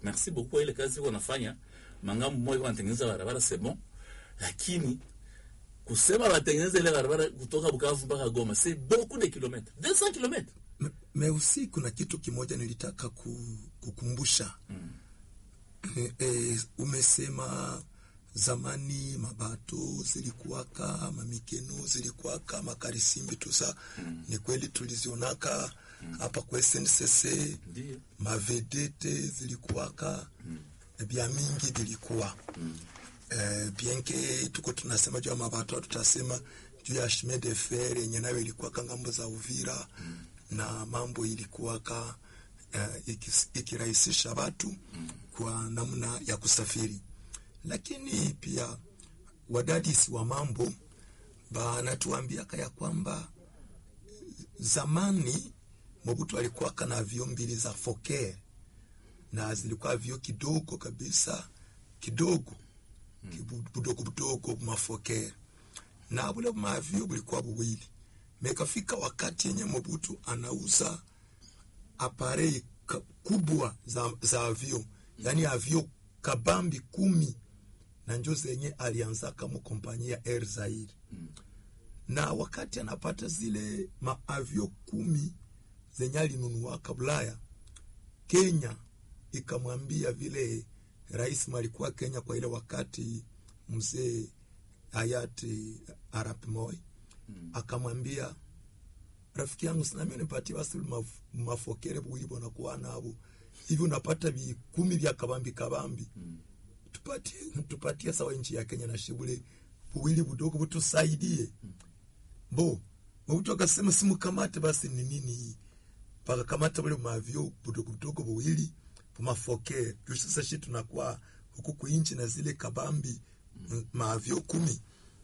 merci beaucoup kwa ile kazi wanafanya mangambo moja wanatengeneza barabara c'est bon lakini kusema watengeneze ile barabara kutoka Bukavu mpaka Goma c'est beaucoup de kilomètres 200 kilomètres Me- meusi kuna kitu kimoja nilitaka ku, kukumbusha mm. e, e, umesema zamani mabato zilikuwaka mamikeno zilikuwaka makarisimbi tusa mm. ni kweli tulizionaka hapa mm. kwa SNCC ndio mavedete zilikuwaka mm. bya mingi vilikuwa mm. eh, bienke tuko tunasema juu ya mabato tutasema juu ya chemin de fer yenye nayo ilikuwaka ngambo za Uvira mm. na mambo ilikuwaka eh, ikis- ikirahisisha watu mm. kwa namna ya kusafiri, lakini pia wadadisi wa mambo banatuambiaka ya kwamba zamani Mobutu alikuwaka na avio mbili za Fokker na zilikuwa avio kidogo kabisa kidogo kibu- budogo budogo mafoker na bule maavio bulikuwa buwili mekafika wakati yenye Mobutu anauza aparei ka- kubwa za, za avio yani avio kabambi kumi na njo zenye alianzaka mu kompanyia ya Air Zaire na wakati anapata zile maavio kumi zenye alinunuaka Bulaya, Kenya ikamwambia vile rais alikuwa Kenya kwa ile wakati mzee hayati Arap Moi mm. akamwambia rafiki yangu sinami nipatie basi maf, mafokere buwili bonakuwa nabo hivi unapata vikumi vya kabambi kabambi mm. tupatie tupatie sawa nchi ya Kenya na shibule buwili budogo butusaidie mm. bo Mobutu akasema simukamate basi ni nini hii pakakamata bule mavyo budogo budogo buwili pumafoke juu sasa shi tunakuwa huku kuinchi na zile kabambi mm. mavyo kumi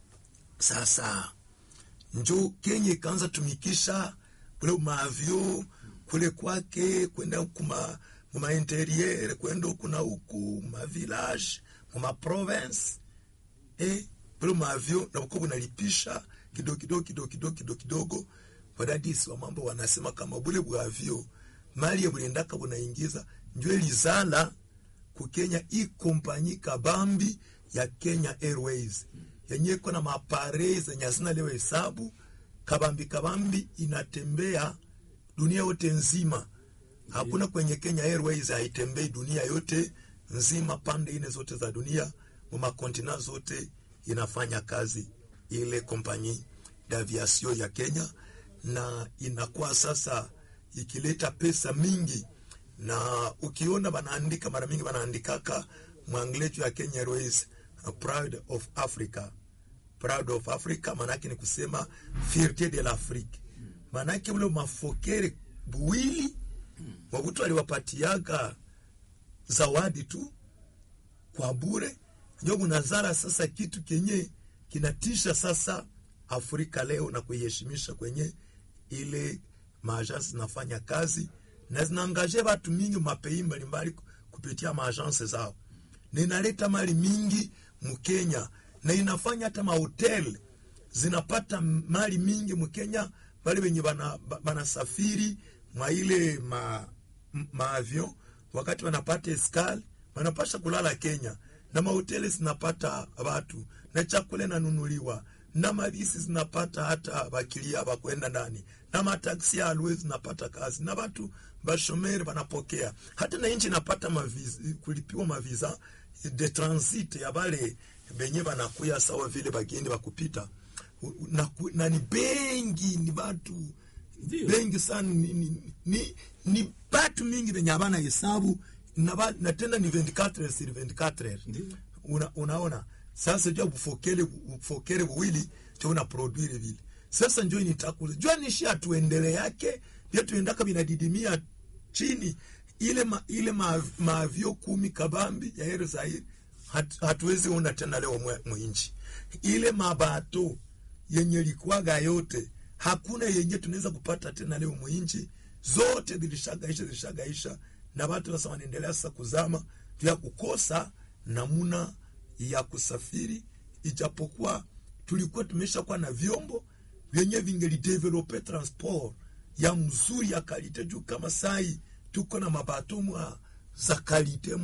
sasa njo Kenya ikaanza tumikisha bule mavyo kule kwake kwenda kuma muma interieur kwenda huku na huku ma village muma province eh bule mavyo na buko bunalipisha kidogo kidogo kidogo kidogo kidogo kidogo wadadisi wa mambo wanasema kama bule bwavyo mali ya bulendaka bunaingiza njo elizala ku Kenya i kompanyi kabambi ya Kenya Airways yenye iko na maparei zenye hazina leo hesabu kabambi kabambi inatembea dunia yote nzima hakuna kwenye Kenya Airways haitembei dunia yote nzima pande ine zote za dunia mu makontina zote inafanya kazi ile kompanyi d'aviation ya Kenya na inakuwa sasa ikileta pesa mingi na ukiona banaandika mara mingi banaandikaka mwanglejo ya Kenya Airways uh, proud of Africa proud of Africa manake ni kusema fierté de l'Afrique manake ule mafokere buwili Mobutu aliwapatiaga zawadi tu kwa bure njo kunazara sasa kitu kenye kinatisha sasa Afrika leo na kuiheshimisha kwenye ile maajansi zinafanya kazi na zinaangaje watu mingi mapei mbalimbali kupitia maajansi zao, na inaleta mali mingi Mkenya na inafanya hata mahotel zinapata mali mingi Mkenya, bali wenye bana- ba- banasafiri mwa ile ma, m- maavion wakati wanapata eskali wanapasha kulala Kenya na mahoteli zinapata watu na chakula inanunuliwa na mavisi zinapata hata bakilia bakwenda ndani na mataksi ya alwe zinapata kazi na watu bashomeri wanapokea hata na nchi inapata maviza, kulipiwa maviza de transit ya bale benye banakuya sawa vile bageni bakupita U- na, ku- na ni bengi ni batu Ndio. bengi sana ni, ni, ni, ni batu mingi benye abana hesabu na, ba- na tena ni 24 sur 24 Ndio. una, unaona sasa jua bufokele bufokele buwili cho una produire vile sasa njo nitakule jua nishi atuendele yake pia tuendaka binadidimia chini ile ma, ile ma, maavyo kumi kabambi ya Air Zaire hat, hatuwezi ona tena leo mwe- mwinchi ile mabato yenye likwaga yote hakuna yenye tunaweza kupata tena leo mwinchi zote zilishagaisha zilishagaisha na watu sasa wanaendelea sasa kuzama vya kukosa namuna ya kusafiri ijapokuwa tulikuwa tumeshakuwa na vyombo vyenye vingelidevelope transport ya mzuri ya kalite juu kama sai tuko na mabatomu za kalite